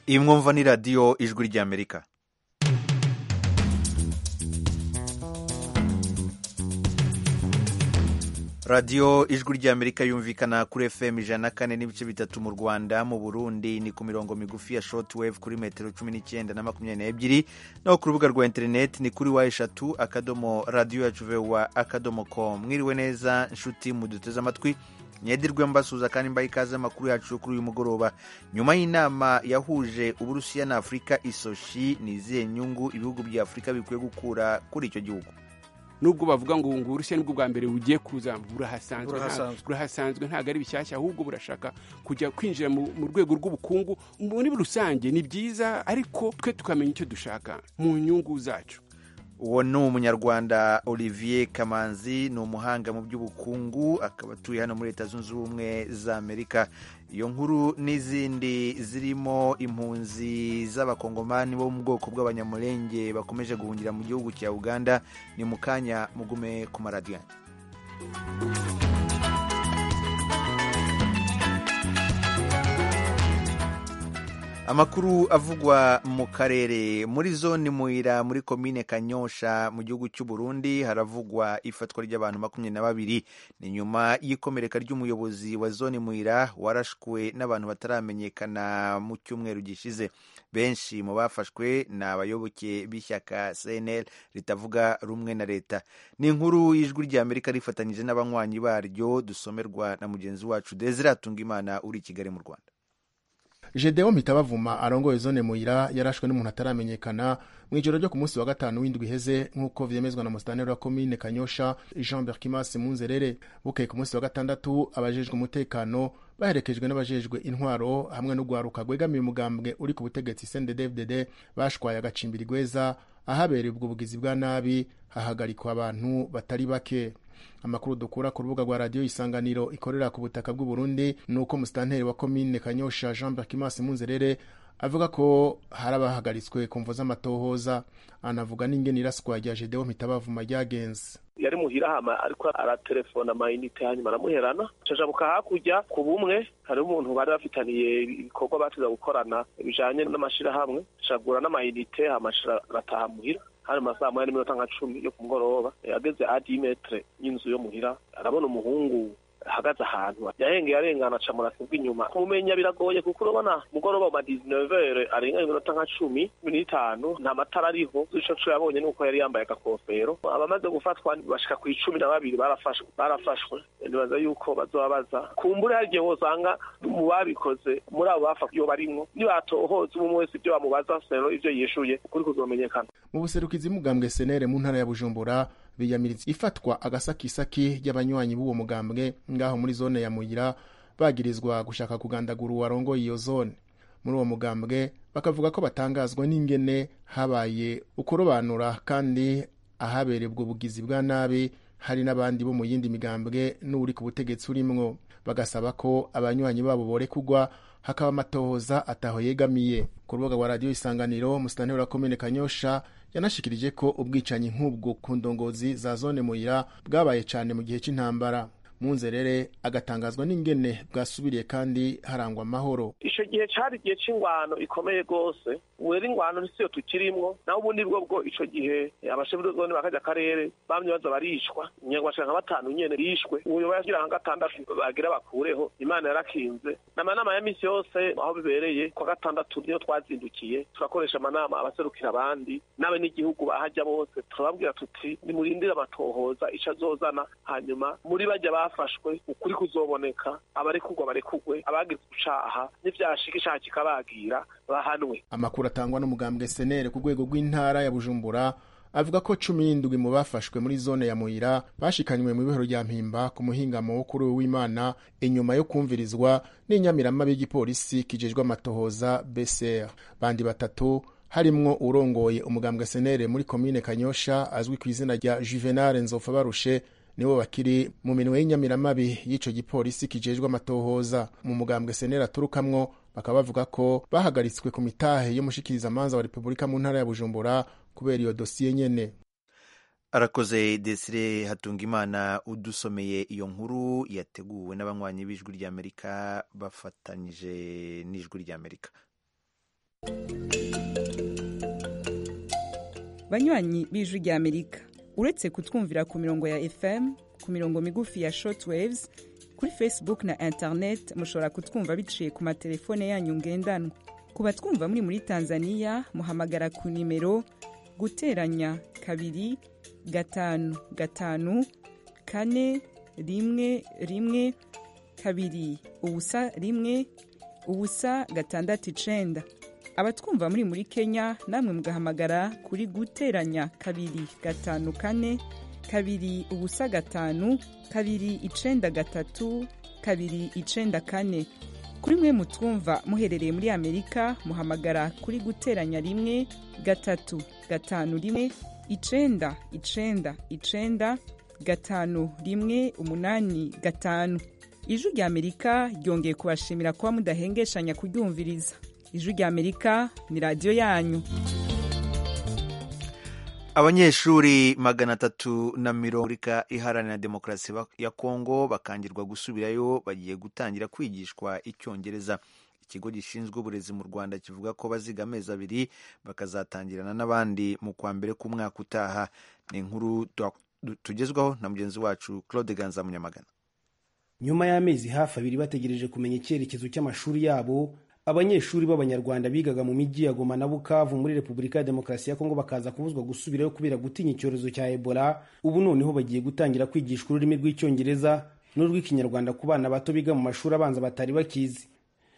iyi mwumva ni radiyo ijwi ry'amerika radiyo ijwi ry'amerika yumvikana kuri fm ijana na kane n'ibice bitatu mu rwanda mu burundi ni ku mirongo migufi ya shortwave kuri metero cumi n'icyenda na makumyabiri n'ebyiri naho ku rubuga rwa interineti ni kuri wa eshatu akadomo radiyo yacu vewa akadomo komu mwiriwe neza inshuti muduteze amatwi mwedirwe mbasuhuza kandi mbaha ikaze amakuru yacu kuri uyu mugoroba nyuma y'inama yahuje uburusiya na afurika isoshi ni izihe nyungu ibihugu bya afurika bikwiye gukura kuri icyo gihugu nubwo bavuga ngo ngo uburusiya nibwo bwa mbere bugiye kuza burahasanzwe nta- burahasanzwe ntabwo ari bishyashya ahubwo burashaka kujya kwinjira mu mu rwego rw'ubukungu muri rusange ni byiza ariko twe tukamenya icyo dushaka mu nyungu zacu uwo ni umunyarwanda olivier kamanzi ni umuhanga mu by'ubukungu akaba atuye hano muri leta zunze ubumwe za amerika iyo nkuru n'izindi zirimo impunzi z'abakongomani bo mu bwoko bw'abanyamurenge bakomeje guhungira mu gihugu cya uganda ni mu kanya mugume ku maradiyo amakuru avugwa mu karere muri zone muhira muri komine kanyosha mu gihugu cy'u Burundi haravugwa ifatwa ry'abantu makumyabiri na babiri ni nyuma y'ikomereka ry'umuyobozi wa zone muhira warashwe n'abantu bataramenyekana mu cyumweru gishize benshi mu bafashwe ni abayoboke b'ishyaka cnl ritavuga rumwe na leta ni inkuru y'ijwi ry'amerika rifatanyije n'abanywanyi baryo dusomerwa na mugenzi wacu desire atungimana uri i kigali mu rwanda Gedeon Mitabavuma arongoye zone muhira yarashwe n'umuntu ataramenyekana mu ijoro ryo ku munsi wa gatanu w'indwi iheze nk'uko vyemezwa na musitanteri wa komine Kanyosha Jean Berkimas Munzerere bukeye ku munsi wa gatandatu abajejwe umutekano baherekejwe n'abajejwe intwaro hamwe n'ugwaruka gwegamiye umugambwe uri ku butegetsi CNDD-FDD bashwaye agacimbiri gweza ahabereye ubwo bugizi bwa nabi hahagarikwa abantu batari bake amakuru dukura ku rubuga rwa radiyo isanganiro ikorera ku butaka bw'u Burundi ni uko musitanteri wa komine kanyosha jean berkimas munzerere avuga ko hari abahagaritswe ku mvo z'amatohoza anavuga n'ingene iraswa rya gedewo mitabavuma ryagenze yari muhira hama ariko aratelefona amayinite hanyuma aramuherana cajabuka hakurya ku bumwe hariho umuntu bari bafitaniye ibikorwa batiza gukorana bijanye n'amashirahamwe cagura n'amayinite hama aca arataha muhira hari mu masaha moya n'iminota nka cumi yo ku mugoroba ageze adimetre y'inzu yo muhira arabona umuhungu ahagaze ahantu yahengeye arengana aca murasibwa inyuma kumumenya biragoye kuko urabona mugoroba ma 19 arenga iminota nka cumi cumi n'itanu nta matara ariho ico co yabonye nuko yari yambaye agakofero abamaze gufatwa bashika ku icumi na babiri barafashwe barafashwe nibaza yuko bazobabaza kumbure hari igihe wosanga mu babikoze muri abo bafashwe iyo barimwo nibatohoza umwe wese ibyo bamubaza rero ivyo yishuye ukuri kuzomenyekana mu buserukizi bw'umugambwe senere mu ntara ya bujumbura biyamiriza ifatwa agasakisaki ry'abanywanyi b'uwo mugambwe ngaho muri zone ya muyira bagirizwa gushaka kugandagura uwarongoye iyo zone muri uwo mugambwe bakavuga ko batangazwa n'ingene habaye ukurobanura kandi ahabereye ubwo bugizi bwa nabi hari n'abandi bo mu yindi migambwe n'uri ku butegetsi urimwo bagasaba ko abanywanyi babo borekurwa hakaba amatohoza ataho yegamiye ku rubuga rwa radiyo isanganiro musitanteri wa komine kanyosha yanashikirije ko ubwicanyi nk'ubwo ku ndongozi za zone muyira bwabaye cyane mu gihe cy'intambara munzerere agatangazwa n'ingene bwasubiriye kandi harangwa amahoro ico gihe cari igihe c'ingwano ikomeye gose ubu rero ingwano ntisiyo tukirimwo naho ubu nibwo bwo ico gihe abashebuzoni ba karya karere bamye baza barishwa nyangwashika nka batanu nyene bishwe ubuyobozi yagira nka gatandatu bagira bakureho imana yarakinze n'amanama ya misi yose aho bibereye kwa gatandatu niyo twazindukiye turakoresha amanama abaserukira abandi n'abe n'igihugu bahajya bose turababwira tuti nimurindire amatohoza ico azozana hanyuma muri bajya bafashwe ukuri kuzoboneka abarekurwa barekurwe abagize icaha n'ivyashika icaha kikabagira bahanwe amakuru atangwa n'umugambwe senere ku rwego rw'intara ya bujumbura avuga ko cumi n'indwi mu bafashwe muri zone ya muyira bashikanywe mu ibihero rya mpimba ku muhingamo wo kuri uyu w'imana inyuma yo kumvirizwa n'inyamirama b'igipolisi kijejwe amatohoza bcr bandi batatu harimwo urongoye umugambwe senere muri komine kanyosha azwi ku izina rya juvenal nzofa barushe nibo bakiri mu minwe y'inyamiramabi y'ico gipolisi kijejwe amatohoza mu mugambwe senere aturukamwo bakaba bavuga ko bahagaritswe ku mitahe y'umushikirizamanza wa repubulika mu ntara ya bujumbura kubera iyo dosiye nyene arakoze desire hatungimana udusomeye iyo nkuru yateguwe n'abanywanyi b'ijwi ry'amerika bafatanyije n'ijwi ry'amerika banywanyi b'ijwi ry'amerika uretse kutwumvira ku mirongo ya fm ku mirongo migufi ya shortwaves kuri facebook na internet mushobora kutwumva biciye ku matelefone yanyu ngendanwa ku batwumva muri muri tanzania muhamagara ku nimero guteranya kabiri gatanu gatanu kane rimwe rimwe kabiri ubusa rimwe ubusa gatandatu icenda abatwumva muri muri kenya namwe mugahamagara kuri guteranya kabiri gatanu kane kabiri ubusa gatanu kabiri icenda gatatu kabiri icenda kane kuri mwe mutwumva muherereye muri amerika muhamagara kuri guteranya rimwe gatatu gatanu rimwe icenda icenda icenda gatanu rimwe umunani gatanu ijwi rya amerika ryongeye kubashimira kuba mudahengeshanya kuryumviriza ijwi rya amerika ni radiyo yanyu abanyeshuri magana atatu na mirongo irindwi iharanira demokarasi ya kongo bakangirwa gusubirayo bagiye gutangira kwigishwa icyongereza ikigo gishinzwe uburezi mu rwanda kivuga ko baziga amezi abiri bakazatangirana n'abandi mu kwa mbere k'umwaka utaha ni inkuru tugezwaho na mugenzi wacu claude ganza munyamagana nyuma y'amezi hafi abiri bategereje kumenya icyerekezo cy'amashuri yabo abanyeshuri b'abanyarwanda bigaga mu mijyi ya goma na bukavu muri repubulika ya demokarasi ya kongo bakaza kubuzwa gusubirayo kubera gutinya icyorezo cya ebola ubu noneho bagiye gutangira kwigishwa ururimi rw'icyongereza n'urw'ikinyarwanda ku bana bato biga mu mashuri abanza batari bakizi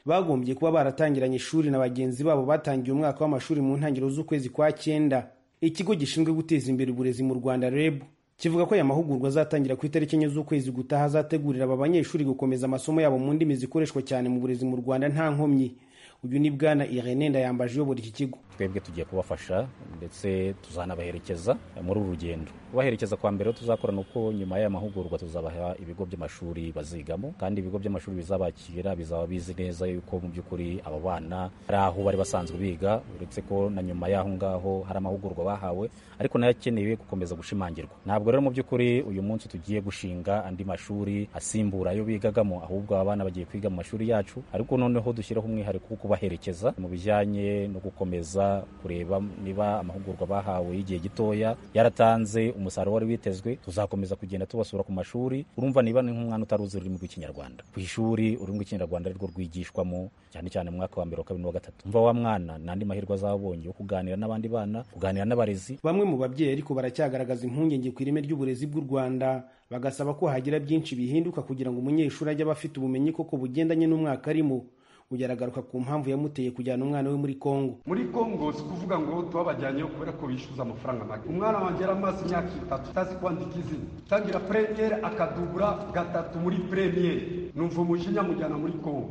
bagombye kuba baratangiranye ishuri na bagenzi babo batangiye umwaka w'amashuri mu ntangiriro z'ukwezi kwa cyenda ikigo gishinzwe guteza imbere uburezi mu rwanda reb kivuga ko aya mahugurwa azatangira ku itariki enye z'ukwezi gutaha azategurira aba banyeshuri gukomeza amasomo yabo mu ndimi zikoreshwa cyane mu burezi mu rwanda nta nkomyi uyu ni bwana irene ndayambaje uyobora iki kigo twebwe tugiye kubafasha ndetse tuzanabaherekeza muri uru rugendo kubaherekeza kwa mbere tuzakorana uko nyuma y'aya mahugurwa tuzabaha ibigo by'amashuri bazigamo kandi ibigo by'amashuri bizabakira bizaba bizi neza yuko mu by'ukuri aba bana hari aho bari basanzwe biga uretse ko na nyuma y'aho ngaho hari amahugurwa bahawe ariko nayo akenewe gukomeza gushimangirwa ntabwo rero mu by'ukuri uyu munsi tugiye gushinga andi mashuri asimbura ayo bigagamo ahubwo aba bana bagiye kwiga mu mashuri yacu ariko noneho dushyiraho umwihariko wo kubaherekeza mu bijyanye no gukomeza kureba niba amahugurwa bahawe y'igihe gitoya yaratanze umusaruro wari witezwe tuzakomeza kugenda tubasura ku mashuri urumva niba ni nk'umwana utaruzi ururimi rw'ikinyarwanda ku ishuri ururimi rw'ikinyarwanda arirwo rwigishwamo cyane cyane mu mwaka wa mbere wa kabiri n'uwa gatatu umva wa mwana n'andi mahirwe azabonye yo kuganira n'abandi bana kuganira n'abarezi bamwe mu babyeyi ariko baracyagaragaza impungenge ku ireme ry'uburezi bw'u rwanda bagasaba ko hagira byinshi bihinduka kugira ngo umunyeshuri ajye aba afite ubumenyi koko bugendanye n'umwaka arimo ugeragaruka ku mpamvu yamuteye kujyana umwana we muri kongo muri kongo si kuvuga ngo tubabajyanyeyo kubera ko bishyuza amafaranga make umwana wanjye yari amaze imyaka itatu utazi kwandika izina utangira premiere akadubura gatatu muri premiere numva umujinya mujyana muri kongo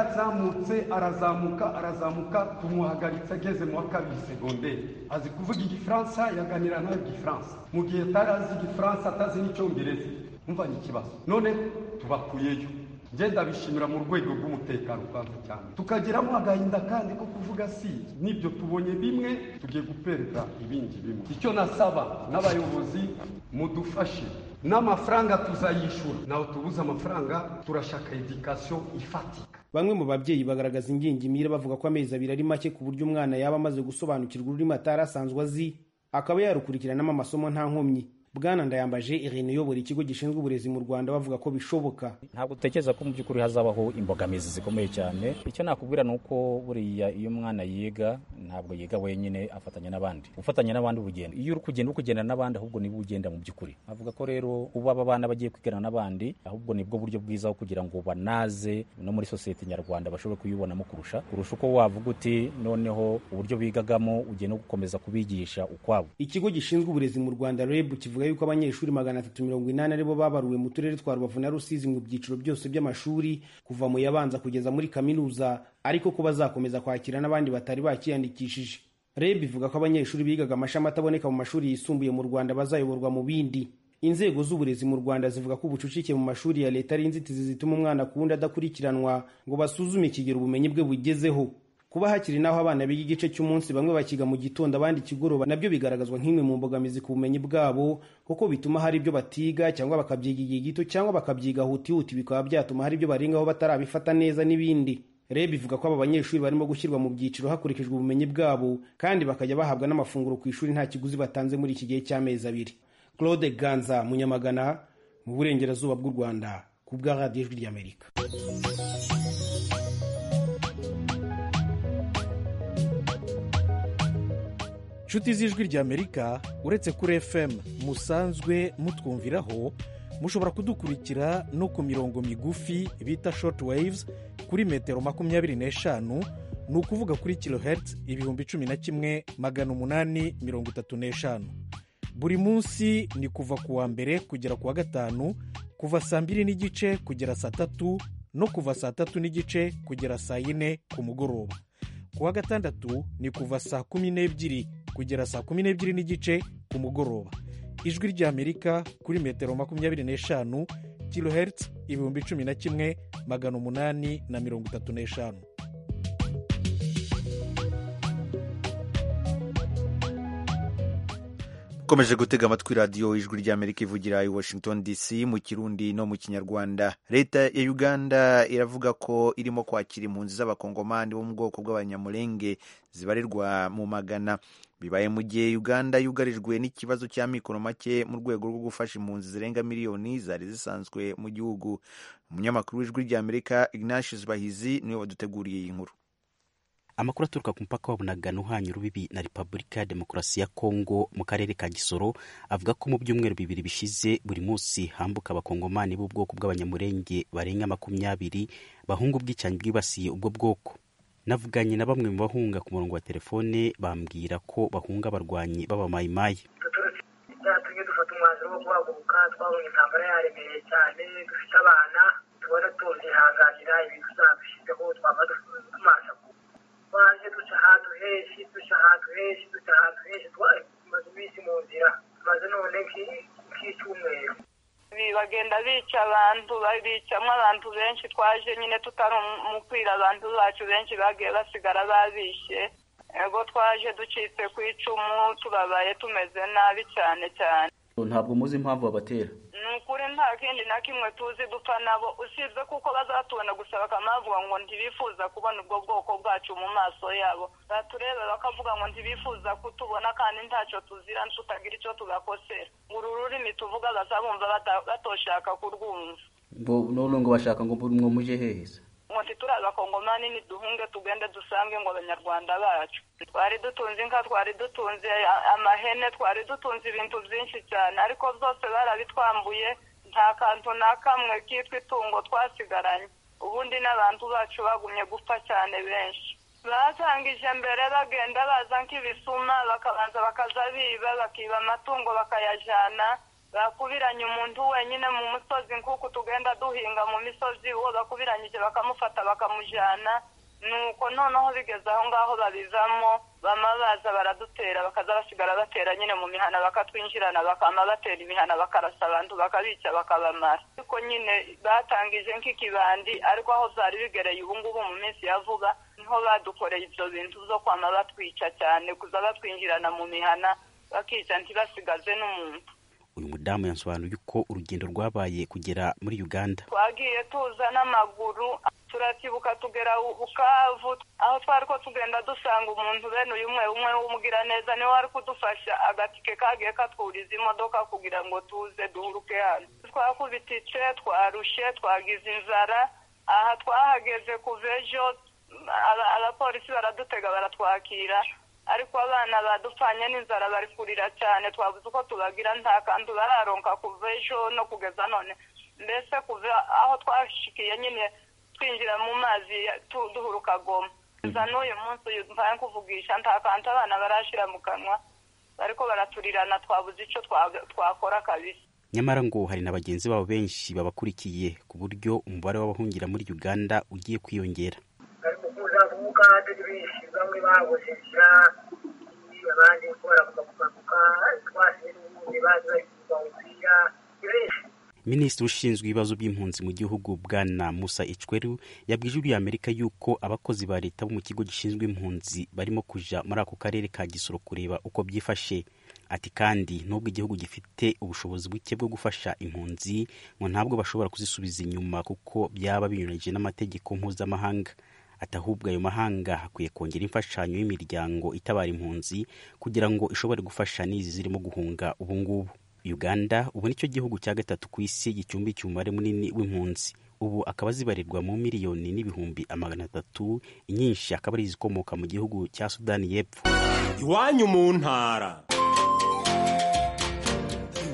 yarazamutse arazamuka arazamuka tumuhagaritse ageze mu wa kabiri segonderi azi kuvuga igifaransa yaganira nawe igifaransa mu gihe atari azi igifaransa atazi n'icyongereza umvanye ikibazo none tubakuyeyo ngenda bishimira mu rwego rw'umutekano kandi cyane tukageramo agahinda kandi ko kuvuga si n'ibyo tubonye bimwe tugiye gupereza ibindi bimwe icyo nasaba n'abayobozi mudufashe n'amafaranga tuzayishyura nawe tubuze amafaranga turashaka edikasiyo ifatika bamwe mu babyeyi bagaragaza ingingimira bavuga ko amezi abiri ari make ku buryo umwana yaba amaze gusobanukirwa ururimi atari asanzwe azi akaba yarukurikiranamo amasomo nta nkomyi bwana ndayambaje irene uyobora ikigo gishinzwe uburezi mu rwanda bavuga ko bishoboka ntabwo dutekereza ko mu by'ukuri hazabaho imbogamizi zikomeye cyane icyo nakubwira ni uko buriya iyo umwana yiga ntabwo yiga wenyine afatanya n'abandi ufatanya n'abandi urugendo iyo uri kugenda uri kugenda n'abandi ahubwo nibo ugenda mu by'ukuri avuga ko rero uba aba bana bagiye kwigana n'abandi ahubwo nibwo buryo bwiza kugira ngo banaze no muri sosiyete nyarwanda bashobore kuyibonamo kurusha kurusha uko wavuga uti noneho uburyo bigagamo ugiye no gukomeza kubigisha ukwabo ikigo gishinzwe uburezi mu rwanda reb kivuga kivuga yuko abanyeshuri magana atatu mirongo inani aribo babaruwe mu turere twa rubavu na rusizi mu byiciro byose by'amashuri kuva mu yabanza kugeza muri kaminuza ariko ko bazakomeza kwakira n'abandi batari bakiyandikishije reb ivuga ko abanyeshuri bigaga amashami ataboneka mu mashuri yisumbuye mu rwanda bazayoborwa mu bindi inzego z'uburezi mu rwanda zivuga ko ubucucike mu mashuri ya leta ari inzitizi zituma umwana ku wundi adakurikiranwa ngo basuzume ikigero ubumenyi bwe bugezeho kuba hakiri n'aho abana biga igice cy'umunsi bamwe bakiga mu gitondo abandi ikigoroba nabyo bigaragazwa nk'imwe mu mbogamizi ku bumenyi bwabo kuko bituma hari ibyo batiga cyangwa bakabyiga igihe gito cyangwa bakabyiga hutihuti bikaba byatuma hari ibyo barengaho batarabifata neza n'ibindi reb ivuga ko aba banyeshuri barimo gushyirwa mu byiciro hakurikijwe ubumenyi bwabo kandi bakajya bahabwa n'amafunguro ku ishuri nta kiguzi batanze muri iki gihe cy'amezi abiri claude ganza munyamagana mu burengerazuba bw'u rwanda ku bwa radiyo ijwi ry'amerika inshuti z'ijwi ry'amerika uretse kuri fm musanzwe mutwumviraho mushobora kudukurikira no ku mirongo migufi bita shoti wayivuzi kuri metero makumyabiri n'eshanu ni ukuvuga kuri kilohertz ibihumbi cumi na kimwe magana umunani mirongo itatu n'eshanu buri munsi ni kuva ku wa mbere kugera ku wa gatanu kuva saa mbiri n'igice kugera saa tatu no kuva saa tatu n'igice kugera saa yine ku mugoroba ku wa gatandatu ni kuva saa kumi n'ebyiri kugera saa kumi n'ebyiri n'igice ku mugoroba ijwi ry'amerika kuri metero makumyabiri n'eshanu kilohertz ibihumbi cumi na kimwe magana umunani na mirongo itatu n'eshanu ukomeje gutega amatwi radiyo ijwi ry'amerika ivugira i washington dc mu kirundi no mu kinyarwanda leta ya uganda iravuga ko irimo kwakira impunzi z'abakongomani bo mu bwoko bw'abanyamurenge zibarirwa mu magana bibaye mu gihe uganda yugarijwe n'ikibazo cy'amikoro make mu rwego rwo gufasha impunzi zirenga miliyoni zari zisanzwe mu gihugu umunyamakuru w'ijwi ry'amerika ignatius bahizi niwe waduteguriye iyi nkuru amakuru aturuka ku mupaka wa bunagana uhanye urubibi na repubulika ya demokarasi ya kongo mu karere ka gisoro avuga ko mu byumweru bibiri bishize buri munsi hambuka abakongomani b'ubwoko bw'abanyamurenge barenga makumyabiri bahunga ubwicanyi bwibasiye ubwo bwoko navuganye na bamwe mu bahunga ku murongo wa telefone bambwira ko bahunga abarwanyi b'abamayimayi byatumye dufata umwanzuro wo guhaguruka twabonye intambara yaremereye cyane dufite abana tubona tubyihanganira ibintu byadushizeho twaba tumaze twaje duca ahantu henshi duca ahantu henshi duca ahantu henshi tumaze iminsi mu nzira tumaze none nk'icyumweru bagenda bica abantu bicamo abantu benshi twaje nyine tutari umukwira abantu bacu benshi bagiye basigara babishe ego twaje ducitse ku icumu tubabaye tumeze nabi cyane cyane ntabwo muzi impamvu babatera ni ukuri nta kindi na kimwe tuzi dupfa nabo usibye kuko bazatubona gusa bakanavuga ngo ntibifuza kubona ubwo bwoko bwacu mu maso yabo batureba bakavuga ngo ntibifuza kutubona kandi ntacyo tuzira tutagira icyo tugakosera uru rurimi tuvuga bazabumva batoshaka kurwumva none ngo bashaka ngo mwumuje heza ngo ntituri abakongomani niduhunge tugende dusange ngo abanyarwanda bacu twari dutunze inka twari dutunze amahene twari dutunze ibintu byinshi cyane ariko byose barabitwambuye nta kantu na kamwe kitwa itungo twasigaranye ubundi n'abantu bacu bagumye gupfa cyane benshi batangije mbere bagenda baza nk'ibisuma bakabanza bakaza biba bakiba amatungo bakayajyana bakubiranye umuntu wenyine mu musozi nk'uko tugenda duhinga mu misozi uwo bakubiranyije bakamufata bakamujyana nuko noneho bigeze aho ngaho babivamo bama baza baradutera bakaza basigara batera nyine mu mihana bakatwinjirana bakama batera imihana bakarasa abantu bakabica bakabamara ariko nyine batangije nk'ikibandi ariko aho byari bigereye ubu ngubu mu minsi ya vuba niho badukoreye ibyo bintu byo kwama batwica cyane kuza batwinjirana mu mihana bakica ntibasigaze n'umuntu uyu mudamu yasobanuye uko urugendo rwabaye kugera muri uganda twagiye tuza n'amaguru turacyibuka tugera bukavu aho twari ko tugenda dusanga umuntu bene uyu umwe umwe w'umugiraneza niwe wari kudufasha agatike kagiye katwuriza imodoka kugira ngo tuze duhuruke hano twakubititse twarushe twagize inzara aha twahageze kuva ejo abapolisi baradutega baratwakira ariko abana badupfanye n'inzara bari kurira cyane twabuze uko tubagira nta kantu bararonka kuva ejo no kugeza none mbese kuva aho twashikiye nyine twinjira mu mazi duhuruka goma gusa n'uyu munsi uyu mvaye kuvugisha nta kantu abana barashyira mu kanwa ariko baraturirana twabuze icyo twakora kabisa nyamara ngo hari na bagenzi babo benshi babakurikiye ku buryo umubare w'abahungira muri uganda ugiye kwiyongera kandi benshi bamwe babohesha abandi baravuga kugaruka twasize n'ubundi bazi bari kugaruka benshi minisitiri ushinzwe ibibazo by'impunzi mu gihugu bwana musa icweru yabwije ijwi amerika yuko abakozi ba leta bo mu kigo gishinzwe impunzi barimo kuja muri ako karere ka gisoro kureba uko byifashe ati kandi nubwo igihugu gifite ubushobozi buke bwo gufasha impunzi ngo ntabwo bashobora kuzisubiza inyuma kuko byaba binyuranyije n'amategeko mpuzamahanga ati ahubwo ayo mahanga hakwiye kongera imfashanyo y'imiryango itabara impunzi kugira ngo ishobore gufasha n'izi zirimo guhunga ubu ngubu uganda ubu nicyo gihugu cya gatatu ku isi gicumbikiye umubare munini w'impunzi ubu akaba zibarirwa mu miliyoni n'ibihumbi amagana atatu inyinshi akaba ari izikomoka mu gihugu cya sudani y'epfo iwanyu mu ntara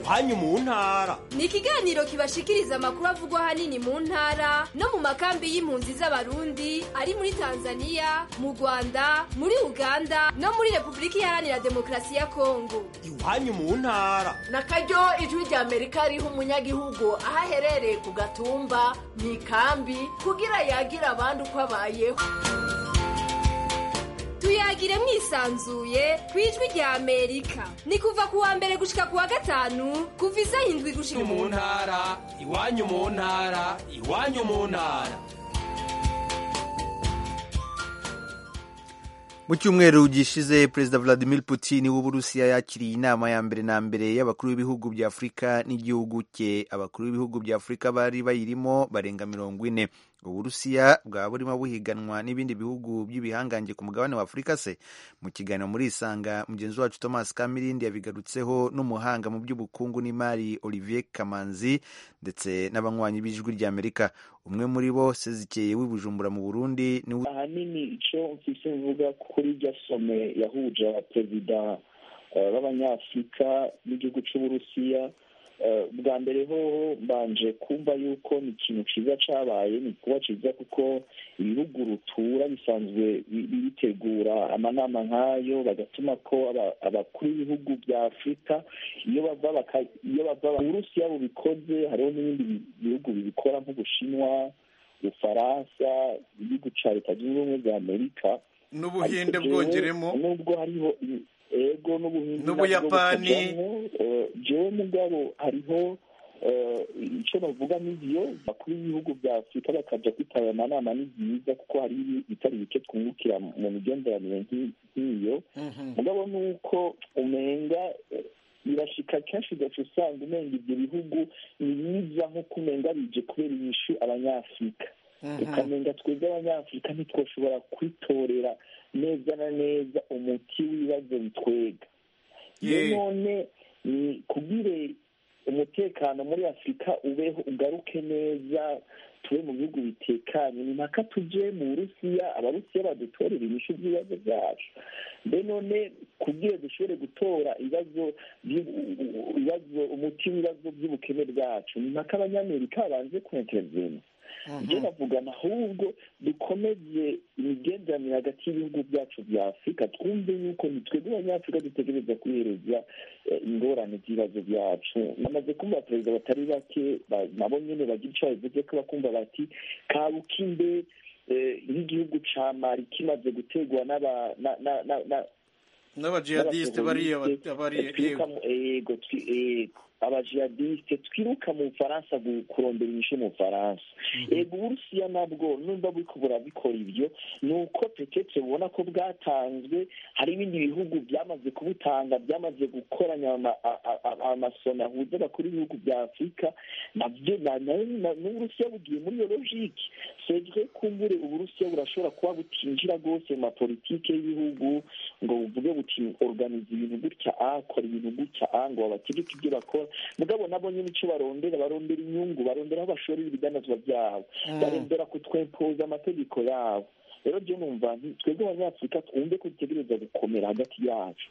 iwanyu mu ntara ni ikiganiro kibashikiriza amakuru avugwa ahanini mu ntara no mu makambi y'impunzi z'abarundi ari muri tanzania mu rwanda muri uganda no muri repubulika iharanira demokarasi ya kongo iwanyu mu ntara na karyo ijwi rya amerika riha umunyagihugu aho aherereye ku gatumba mu ikambi kugira yagira abandi uko abayeho tuyagire mwisanzuye ku ijwi rya amerika ni kuva ku wa mbere gushika ku wa gatanu kuva isa hindwi gushika mu ntara iwanyu mu ntara iwanyu mu ntara mu cyumweru gishize perezida vladimir putin w'uburusiya yakiriye inama ya mbere na mbere y'abakuru b'ibihugu bya afurika n'igihugu cye abakuru b'ibihugu bya afurika bari bayirimo barenga mirongo ine uburusiya bwaba burimo buhiganwa n'ibindi bihugu by'ibihangange ku mugabane wa afurika se mu kiganiro muri isanga mugenzi wacu thomas kamirindi yabigarutseho n'umuhanga mu by'ubukungu n'imari olivier kamanzi ndetse n'abanywanyi b'ijwi rya amerika umwe muri bo sezikeye w'ibujumbura mu burundi ahanini icyo mfise mvuga kuri irya some yahuje abaperezida b'abanyafurika n'igihugu cy'uburusiya bwa mbere hoho mbanje kumva yuko ni ikintu cyiza cyabaye ni kuba cyiza kuko ibihugu rutura bisanzwe bitegura amanama nk'ayo bagatuma ko abakuru b'ibihugu bya afurika iyo bava iyo bava uburusiya bubikoze hariho n'ibindi bihugu bibikora nk'ubushinwa ubufaransa igihugu cya leta zunze ubumwe za amerika n'ubuhinde bwongeremo nubwo hariho ego n'ubuhinde n'ubuyapani jewe mugabo hariho icyo bavuga n'ibyo bakuru b'ibihugu bya afurika bakajya kwitabira amanama ni byiza kuko hari bitari bike twungukira mu migenderanire nk'iyo mugabo ni uko umenga birashika kenshi ugaca usanga umenga ibyo bihugu ni biza nk'uko umenga bije kubera inyishu abanyafurika ukamenga twebwe abanyafurika ntitwashobora kwitorera neza na neza umuti w'ibibazo bitwega iyo none ni kubwire umutekano muri afurika ubeho ugaruke neza tube mu bihugu bitekanye ni mpaka tuje mu burusiya abarusiya badutorera inyishu z'ibibazo byacu mbe none kubwire dushobore gutora ibibazo ibibazo umuti w'ibibazo by'ubukene bwacu ni mpaka abanyamerika babanze kuneterezanya ibyo bavugana ahubwo dukomeze imigenderanire hagati y'ibihugu byacu bya afurika twumve yuko twebwe abanyafurika dutegereza kwihereza ingorane z'ibibazo byacu bamaze kumva perezida batari bake nabo nyine bagira icyo babivuze ko bakumva bati kabuka imbe nk'igihugu cya mari kimaze gutegwa n'abajihadisite bariya yego abajihadisite twiruka mu bufaransa kurondera inyishu mu bufaransa yego uburusiya nabwo nubwo buriko burabikora ibyo ni uko petete ubona ko bwatanzwe hari ibindi bihugu byamaze kubutanga byamaze gukoranya amasoni ahuza abakuru b'ibihugu bya afurika nabyo n'uburusiya bugiye muri iyo logike sejwe kumbure uburusiya burashobora kuba butinjira rwose mu mapolitike y'ibihugu ngo buvuge buti organiza ibintu gutya a kora ibintu gutya a ngo babategeke ibyo bakora mugabo nabo nyine icyo barondera barondera inyungu barondera aho bashorera ibidanazwa byabo barondera kutwempoza amategeko yabo rero byo numva twebwe abanyafurika twumve ko dutegereza gukomera hagati yacu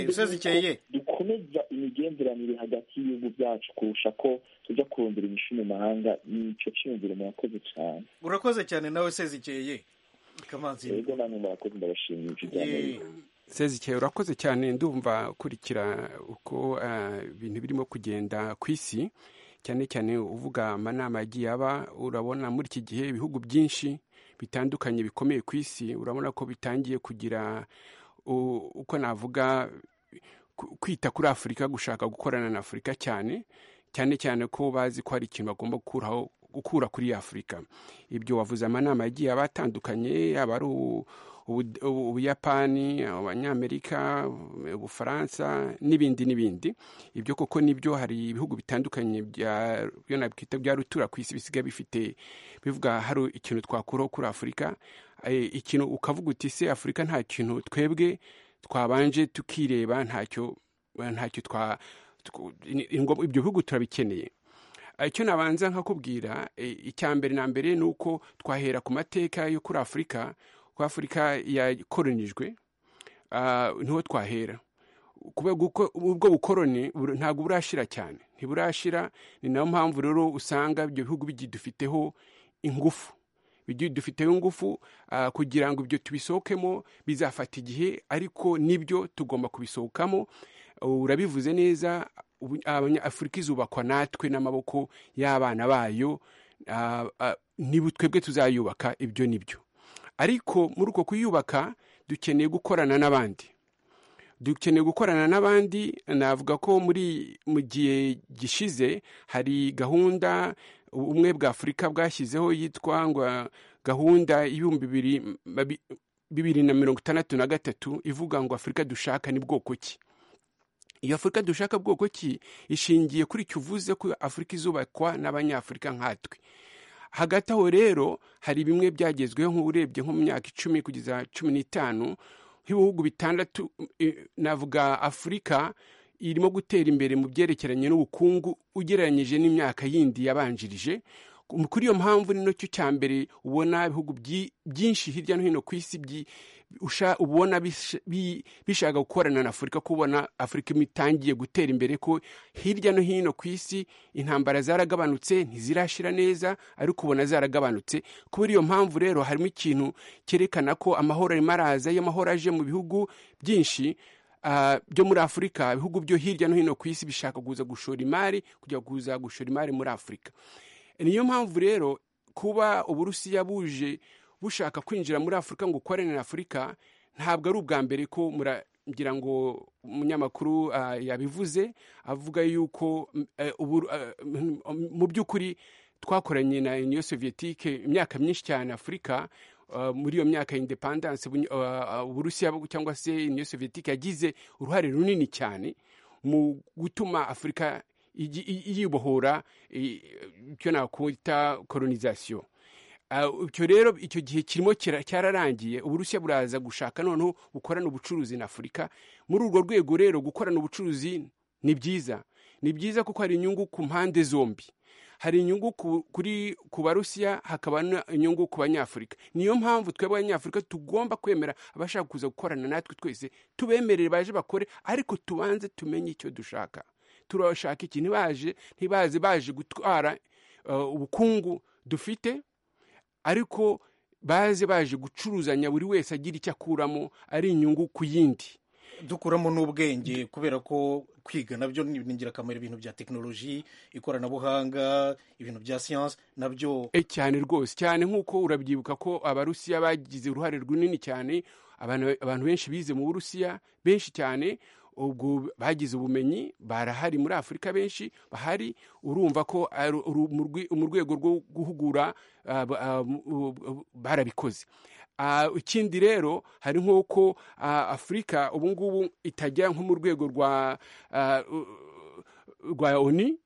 usazikeye dukomeza imigenderanire hagati y'ibihugu byacu kurusha ko tujya kurondera imishu mu mahanga nicyo cyiyumviro murakoze cyane urakoze cyane nawe sezikeye kamanzi yego namwe murakoze ndabashimiye ibyo byamerika sezike urakoze cyane ndumva kurikira uko ibintu birimo kugenda ku isi cyane cyane uvuga amanama yagiye aba urabona muri iki gihe ibihugu byinshi bitandukanye bikomeye ku isi urabona ko bitangiye kugira uko navuga kwita kuri afurika gushaka gukorana na afurika cyane cyane cyane ko bazi ko hari ikintu bagomba gukuraho gukura kuri afurika ibyo wavuze amanama yagiye aba atandukanye yaba ari ubuyapani abanyamerika ubufaransa n'ibindi n'ibindi ibyo koko nibyo hari ibihugu bitandukanye bya rutura ku isi bisigaye bifite bivuga hari ikintu twakuraho kuri afurika eh, ikintu ukavuga uti se afurika nta kintu twebwe twabanje tukireba ntacyo ntacyo twa tw- ni- ni ngombwa- ibyo bihugu turabikeneye Eh, icyo nabanza nkakubwira eh, icya mbere na mbere ni uko twahera ku mateka yo kuri afurika ko afurika yakoronijwe ah, niho twahera kubera uko ubwo bukoroni bur- ntabwo burashira cyane ntiburashira ni nayo mpamvu rero usanga ibyo bihugu bigidufiteho ingufu bigidufiteho ingufu ah, kugira ngo ibyo tubisohokemo bizafata igihe ariko nibyo tugomba kubisohokamo urabivuze neza ubu- abanya- afurika izubakwa natwe n'amaboko y'abana bayo ah, ah, nibu twebwe tuzayubaka ibyo nibyo ariko muri uko kuyubaka dukeneye gukorana n'abandi dukeneye gukorana n'abandi navuga ko muri mu gihe gishize hari gahunda ubumwe bwa afurika bwashyizeho yitwa ngo gahunda y'ibihumbi bibiri mabi- bibiri na mirongo itandatu na gatatu ivuga ngo afurika dushaka ni bwoko ki iyo afurika dushaka bwoko ki ishingiye kuri icyo uvuze ko afurika izubakwa n'abanyafurika nkatwe hagati aho rero hari bimwe byagezweho nk'urebye nko mu myaka icumi kugeza cumi n'itanu nk'ibihugu bitandatu eh, navuga afurika irimo gutera imbere mu byerekeranye n'ubukungu ugereranyije n'imyaka yindi yabanjirije kuri iyo mpamvu ni nacyo cya mbere ubona ibihugu byi- byinshi hirya no hino ku isi byi- usha- ubona bish- bi- bishaka gukorana na afurika kubona afurika itangiye gutera imbere ko hirya no hino ku isi intambara zaragabanutse ntizirashira neza ariko ubona zaragabanutse kubera iyo mpamvu rero harimo ikintu cyerekana ko amahoro arimo araza iyo amahoro aje mu bihugu byinshi ah, byo muri afurika ibihugu byo hirya no hino ku isi bishaka kuza gushora imari kujya kuza gushora imari muri afurika niyo mpamvu rero kuba uburusiya buje bushaka kwinjira muri afurika ngo ukorane na afurika ntabwo ari ubwa mbere ko muragira ngo umunyamakuru ah, yabivuze avuga yuko mm, eh, ubu- eh, mm, mu by'ukuri twakoranye na uniyo soviyetike imyaka myinshi cyane afurika ah, muri iyo myaka ya indepandanse Ubu- ah, ah, uburusiya cyangwa se uniyo soviyetike yagize uruhare runini cyane mu gutuma afurika igi- i- yibohora i- icyo nakwita kolonizasiyo Ah, icyo rero icyo gihe kirimo kira- cyararangiye uburusiya buraza gushaka noneho bukorana ubucuruzi na afurika muri urwo rwego rero gukorana ubucuruzi ni byiza ni byiza kuko hari inyungu ku mpande zombi hari inyungu ku- kuri ku barusiya hakaba n'inyungu ku banyafurika niyo mpamvu twebwe abanyafurika tugomba kwemera abashaka kuza gukorana natwe twese tubemerere baje bakore ariko tubanze tumenye icyo dushaka turashaka iki ntibaje ntibaze baje gutwara eh, ubukungu dufite ariko baze baje gucuruzanya buri wese agira icyo akuramo ari inyungu ku yindi dukuramo n'ubwenge kubera ko kwiga nabyo ni ni ingirakamaro ibintu bya tekinoloji ikoranabuhanga ibintu bya siyansi nabyo e cyane rwose cyane nk'uko urabyibuka ko abarusiya bagize uruhare runini cyane abantu abantu benshi bize mu burusiya benshi cyane ubwo bagize ubumenyi barahari muri afurika benshi bahari urumva ko ari uru- mu rwe- mu rwego rwo guhugura ah, ba- ah, mu- u- u- barabikoze Ah, ikindi rero hari nk'uko ah, afurika ubu ngubu itajya nko mu rwego rwa ah, u- rwa oni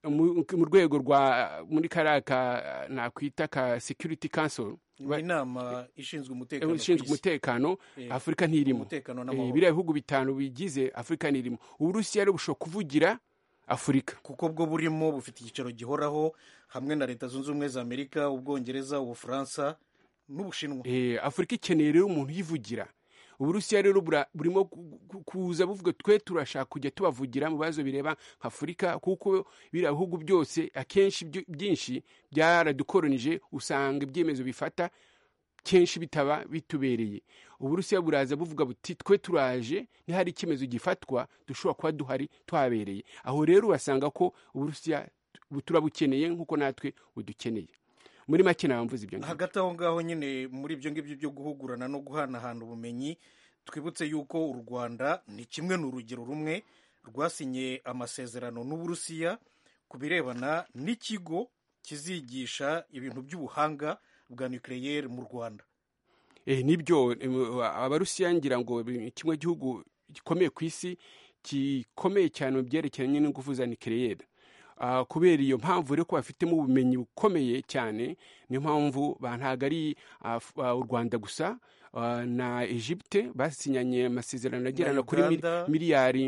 mu mu rwego rwa muri kariya ka nakwita ka security council ni inama ishinzwe umutekano ku ishinzwe isi. umutekano Eh, afurika ntirimo umutekano Eh, n'amahoro. biriya bihugu bitanu bigize afurika ntirimo uburusiya rero bushobora kuvugira afurika kuko bwo burimo bufite icyicaro gihoraho hamwe na leta zunze ubumwe za amerika ubwongereza ubufaransa n'ubushinwa Eh, afurika ikeneye rero umuntu uyivugira uburusiya rero bura- burimo ku- ku- kuza buvuga twe turashaka kujya tubavugira mu bibazo bireba nka afurika kuko biriya bihugu byose akenshi byo- byinshi byaradukoronije usanga ibyemezo bifata kenshi bitaba bitubereye uburusiya buraza buvuga buti twe turaje nihari icyemezo gifatwa dushobora kuba duhari tuhabereye aho rero urasanga ko uburusiya bu- turabukeneye nk'uko natwe budukeneye muri make namvuze ibyo ngibyo hagati aho ngaho nyine muri ibyo ngibyo byo guhugurana no guhanahana ubumenyi twibutse yuko u rwanda ni kimwe ni urugero rumwe rwasinye amasezerano n'uburusiya ku birebana n'ikigo kizigisha ibintu by'ubuhanga bwa nucleaire mu rwanda Eh, nibyo em, abarusiya ngira ngo ni kimwe gihugu gikomeye ku isi gikomeye cyane mu byerekeranye n'ingufu za nikeleyeri Ah, kubera iyo mpamvu rero ko bafitemo ubumenyi bukomeye cyane niyo mpamvu ba- ntabwo ari ah, f- ah, u rwanda gusa ah, na egipte basinyanye amasezerano agera Na kuri mil- Uganda. miliyari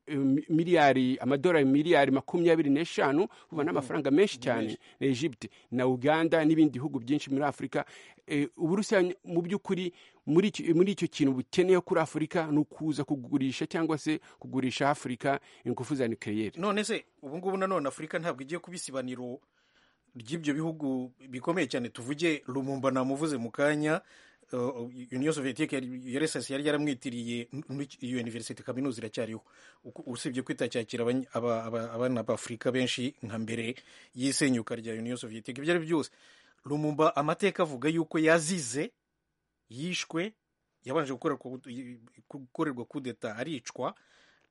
mi- miliyari amadolari miliyari makumyabiri n'eshanu ubu ni amafaranga menshi cyane na Egypte na Uganda n'ibindi bihugu byinshi muri Afurika Eh, Uburusiya mu by'ukuri muri icyo- muri icyo kintu bukeneyeho kuri Afurika ni ukuza kugurisha cyangwa se kugurisha Afurika ingufu za nucleaire none se ubu ngubu nanone afurika ntabwo igiye kuba isibaniro ry'ibyo bihugu bikomeye cyane tuvuge rumumba namuvuze mu kanya uh, uniyo soviyetique ursas yari yaramwitiriye n- iyo universite kaminuza iracyariho Uku- usibye kwita cyakira abany- aba- aba- abana b'afurika benshi nka mbere y'isenyuka rya uniyo soviyetique ibyo ari byo byose rumumba amateka avuga yuko yazize yishwe yabanje gukorerwa gukorerwa kudeta aricwa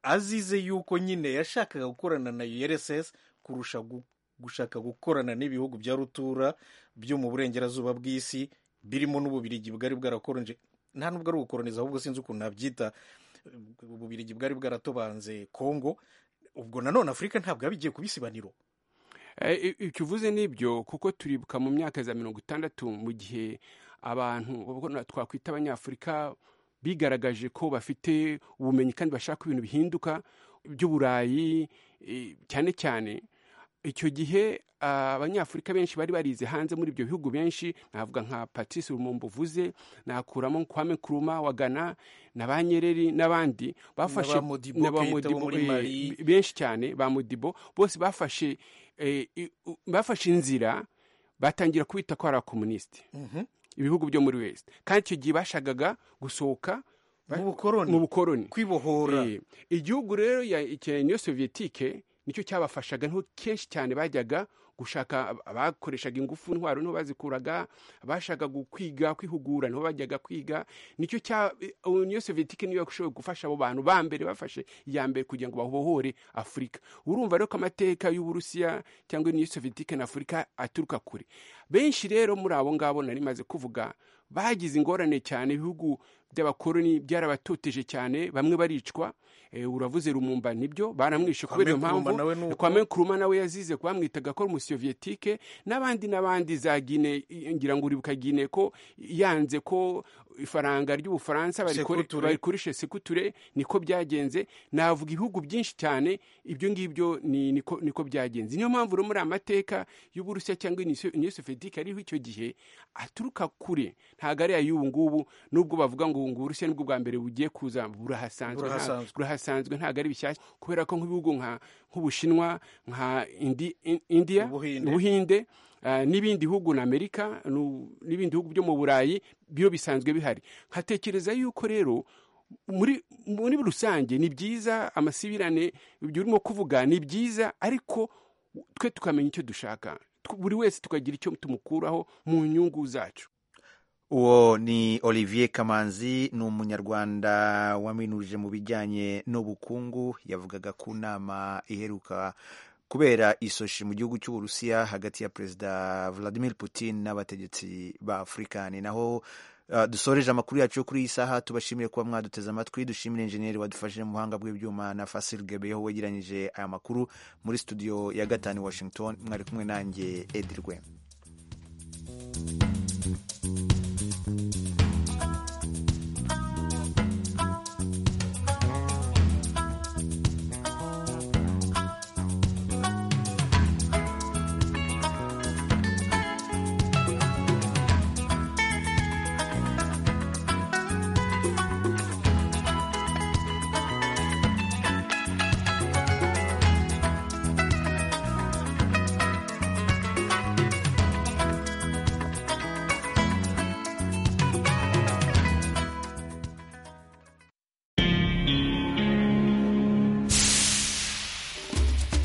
azize yuko nyine yashakaga gukorana na URSS kurusha gu- gushaka gukorana n'ibihugu bya rutura byo mu burengerazuba bw'isi birimo n'ububirigi bwari bwarakoronje nta nubwo ari ugukoroniza ahubwo sinzi ukuntu nabyita ububirigi bwari bwaratobanze Kongo ubwo nanone Afurika ntabwo yabigiye kubisibaniro Eh, i- icyo uvuze n'ibyo kuko turibuka mu myaka za mirongo itandatu mu gihe abantu ubwo na- twakwita abanyafurika bigaragaje ko bafite ubumenyi kandi bashaka ibintu bihinduka by'uburayi eh, cyane cyane icyo gihe ah, abanyafurika benshi bari barize hanze muri ibyo bihugu benshi navuga nka patrice lumumba uvuze nakuramo kwame kuruma wa ghana na ba nyereri n'abandi bafashe ba Modibo na ba Keita wo Modibo, muri eh, Mali. benshi cyane ba mudibo bose bafashe eh, i- u- bafashe inzira batangira kubita ko ari abakomunisite ibihugu byo muri west kandi icyo gihe bashagaga gusohoka ba- mu bukoroni kwibohora igihugu rero ya icya niyo soviyetike nicyo cyabafashaga niho kenshi cyane bajyaga gushaka ab- abakoreshaga ingufu ntwaro niho bazikuraga abashakaga kwiga kwihugura niho bajyaga kwiga nicyo cya niyo soviyetike niyo yashoboye gufasha abo bantu ba mbere bafashe iya mbere kugira ngo babohore afurika urumva rero ko amateka y'uburusiya cyangwa niyo soviyetike na afurika aturuka kure benshi rero muri abo ngabo nari maze kuvuga bagize ingorane cyane ibihugu by'abakoroni byarabatoteje cyane bamwe baricwa Eh, uravuze rumumba nibyo baramwishe kubera iyo Kwame Nkrumah nawe mpamvu nuko. kwame kuruma nawe yazize bamwitaga ko ari umusoviyetike n'abandi n'abandi za gine ngira ngo uribuka gine ko yanze ko ifaranga ry'ubufaransa barikore- Sekuture. barikoresha sekuture niko byagenze navuga ibihugu byinshi cyane ibyo ngibyo ni- niko niko byagenze niyo mpamvu rero muri aya mateka y'uburusiya cyangwa iniyo soviyetike ariho icyo gihe aturuka kure ntabwo ari ay'ubu ngubu nubwo bavuga ngo ubu ngubu uburusiya nibwo bwa mbere bugiye kuza burahasanzwe nta- Burahasanzwe. burahasanzwe ntabwo ari bishyashya kubera ko nk'ibihugu nka- nk'ubushinwa nka Indi- In- indiya Ubuhinde. ubuhinde ah, n'ibindi bihugu na amerika nu- n'ibindi bihugu byo mu burayi byo bisanzwe bihari nkatekereza yuko rero muri muri rusange ni byiza amasibirane ibyo urimo kuvuga ni byiza ariko twe tukamenya icyo dushaka Tw- buri wese tukagira icyo tumukuraho mu nyungu zacu uwo ni olivier kamanzi ni umunyarwanda waminuje mu bijyanye n'ubukungu yavugaga ku nama iheruka kubera isoshi mu gihugu cy'uburusiya hagati ya perezida vladimir putin n'abategetsi ba afurika ni naho uh, dusoreje amakuru yacu yo kuri iyi saha tubashimiye kuba mwaduteze amatwi dushimire enjeniyeri wadufashije mu buhanga bw'ibyuma na fasil gebeyeho wegeranyije aya makuru muri studio ya gatanu i washington mwari kumwe nanjye edirwe